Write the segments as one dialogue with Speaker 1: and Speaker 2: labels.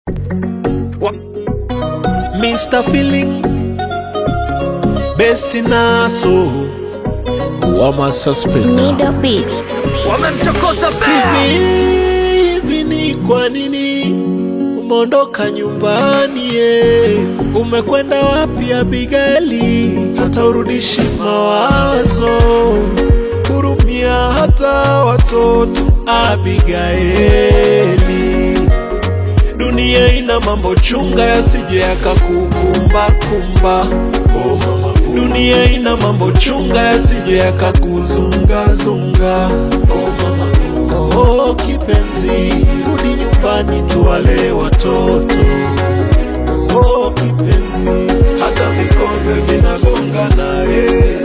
Speaker 1: Mr. Feeling Best naso Wama suspender
Speaker 2: Middle Beats.
Speaker 3: wamemchokoza bea
Speaker 1: Hivi hivi ni kwa nini umeondoka nyumbani ye? Umekwenda wapi Abigaili? Hata urudishi mawazo, hurumia hata watoto Abigaili. Dunia ina mambo chunga yasije yakakukumba kumba. Oh, mama. Dunia ina mambo chunga yasije yakakuzunga zunga. Oh, mama. Oh, kipenzi, rudi nyumbani tuwale watoto. Oh, kipenzi, hata vikombe vinagonga naye.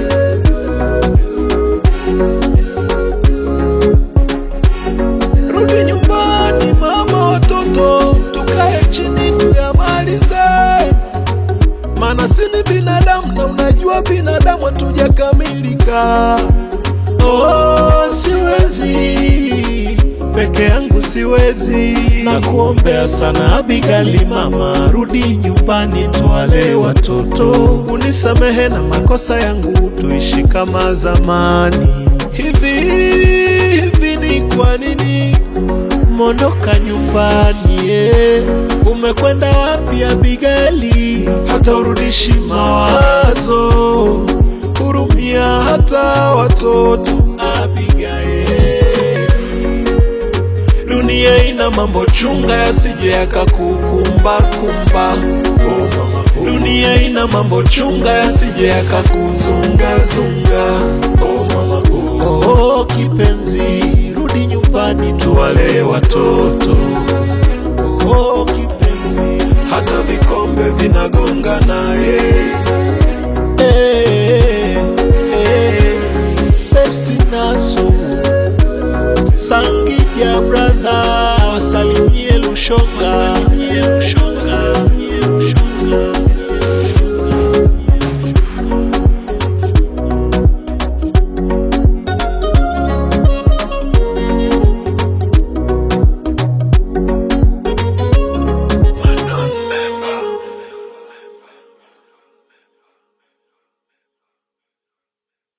Speaker 1: Rudi nyumbani mama, watoto tukae chini tuyamalize, maana si ni binadamu na unajua binadamu hatujakamilika. Oh, siwezi peke yangu siwezi, na kuombea sana Abigali, mama, rudi nyumbani tuwale watoto, unisamehe na makosa yangu, tuishi kama zamani. Hivi hivi ni kwa nini mondoka nyumbani eh? Umekwenda wapi Abigaili? Hata urudishi mawazo, hurumia hata watoto Abigaili. Dunia ina mambo chunga yasije yakakukumba kumba. Oh, mama. Dunia ina mambo chunga yasije yakakuzunga zunga. Oh, mama. Oh, kipenzi, rudi nyumbani tuwale watoto.